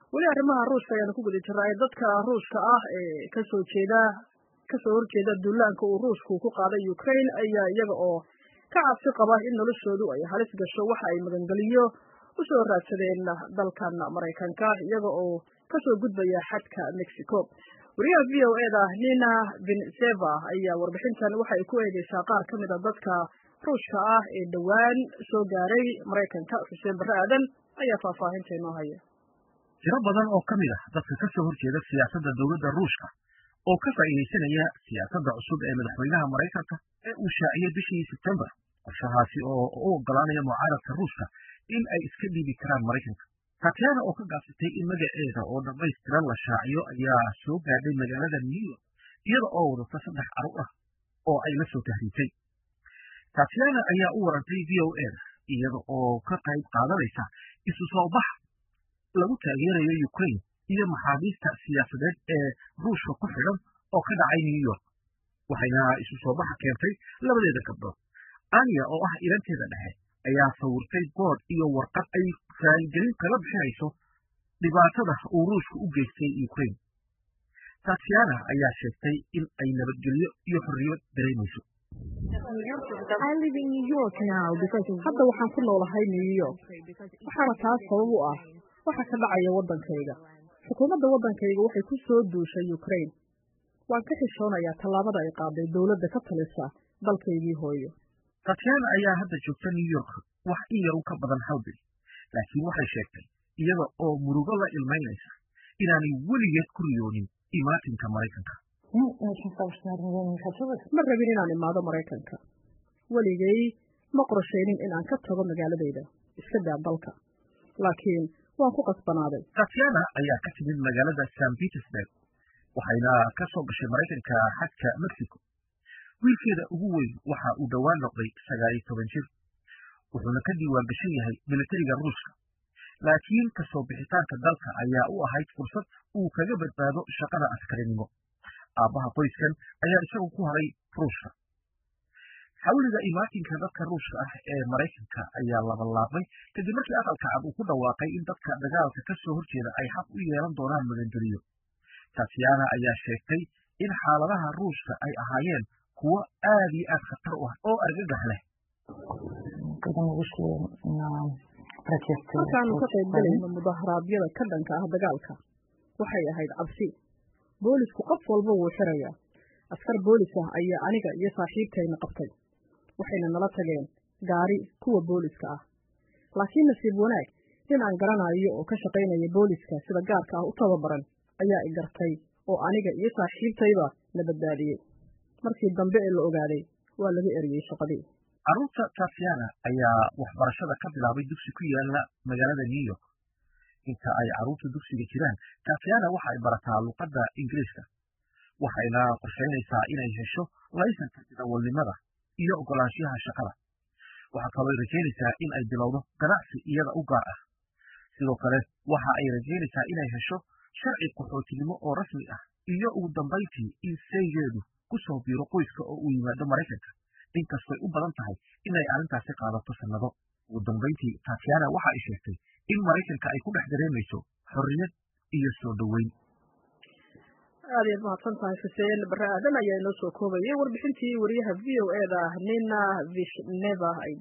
weli arrimaha ruushka ayaanu ku guda jirnaa ee dadka ruushka ah ee kasoo jeeda kasoo horjeeda duulaanka uu ruushku ku qaaday ukraine ayaa iyaga oo ka cabsi qaba in noloshoodu ay halis gasho waxa ay magangeliyo usoo raadsadeen dalkan maraykanka iyaga oo kasoo gudbaya xadka mexico wariyaha v o e da nina vinseva ayaa warbixintan waxa ay ku eegeysaa qaar ka mid a dadka ruushka ah ee dhowaan soo gaaray maraykanka xuseen barre aadan ayaa faahfaahinta inoo haya tiro badan oo ka mid ah dadka ka soo horjeeda siyaasadda dowladda ruushka oo ka faa'iidaysanaya siyaasadda cusub ee madaxweynaha maraykanka ee uu shaaciyey bishii sebtembar qorshahaasi oo u oggolaanaya mucaaradka ruushka in ay iska dhiibi karaan maraykanka tatyana oo ka gaabsatay in magaceeda oo dhammaystiran la shaaciyo ayaa soo gaadhay magaalada new york iyada oo wadata saddex carur ah oo ay la soo tahriibtay tatyana ayaa u warantay v o e da iyada oo ka qayb qaadanaysa isu soo bax lagu taageerayo ukraine iyo maxaabiista siyaasadeed ee ruushka ku xidhan oo ka dhacay new york waxayna isu soo baxa keentay labadeeda gabdhood ania oo ah ilanteeda dhexe ayaa sawirtay bood iyo warqad ay raaligelin kala bixinayso dhibaatada uu ruushku u geystay ukraine tatyana ayaa sheegtay in ay nabadgelyo iyo xorriyad dareemayso hadda waxaan ku noolahay new york waxaana taas sabab u ah waxa ka dhacaya waddankayga xukuumadda waddankayga waxay ku soo duushay ukraine waan ka xishoonayaa tallaabada ay qaaday dowladda ka talisa dalkaygii hooyo tatyana ayaa hadda joogta new york wax in yar u ka badan hal bil laakiin waxay sheegtay iyada oo murugo la ilmaynaysa inaanay weligeed ku riyoonin imaatinka maraykanka ma rabin inaan imaado maraykanka weligay ma qorshaynin in aan ka tago magaaladayda iska daa dalka laakiin waan ku qasbanaaday tatyana ayaa ka timid magaalada san petersburg waxayna ka soo gashay maraykanka xadka mexico wiilkeeda ugu weyn waxa uu dhowaan noqday sagaal iyo toban jir wuxuuna ka diiwaan gashan yahay militariga ruushka laakiin kasoo bixitaanka dalka ayaa u ahayd fursad uu kaga badbaado shaqada askarinimo aabbaha qoyskan ayaa isagu ku haray ruushka xawliga imaatinka dadka ruushka ah ee maraykanka ayaa labalaabmay kadib markii aqalka cad uu ku dhawaaqay in dadka dagaalka ka soo horjeeda ay xaq u yeelan doonaan magangeliyo tatyana ayaa sheegtay in xaaladaha ruushka ay ahaayeen kuwo aad iyo aad khatar u ah oo argagax leh markaanu ka qayb galayno mudaharaadyada ka dhanka ah dagaalka waxay ahayd cabsi boolisku qof walba wuu xirayaa askar boolis ah ayaa aniga iyo saaxiibtayna qabtay waxayna nala tageen gaari kuwa booliska ah laakiin nasiib wanaag nin aan garanayo oo ka shaqaynaya booliska sida gaarka ah u tababaran ayaa i gartay oo aniga iyo saaxiibtayba na badbaadiyey markii dambe ee la ogaaday waa laga eriyey shaqadii carruurta tatyana ayaa waxbarashada ka bilaabay dugsi ku yaala magaalada new york inta ay carruurta dugsiga jiraan tatyana waxa ay barataa luqadda ingiriiska waxayna qorshaynaysaa inay hesho laysanka darawalnimada iyo oggolaanshiyaha shaqada waxaa kaloo ay rajaynaysaa in ay bilowdo ganacsi iyada u gaar ah sidoo kale waxa ay rajaynaysaa inay hesho sharci qaxootinimo oo rasmi ah iyo ugu dambayntii in saygeedu ku soo biiro qoyska oo uu yimaado maraykanka inkastoy u badan tahay inay arrintaasi qaadato sannado ugu dambayntii tatyana waxa ay sheegtay in maraykanka ay ku dhex dareemayso xorriyad iyo soo dhoweyn aad iyaad mahadsan tahay xuseen barre aadan ayaa inoo soo koobayay warbixintii wariyaha v o e da nina vishneva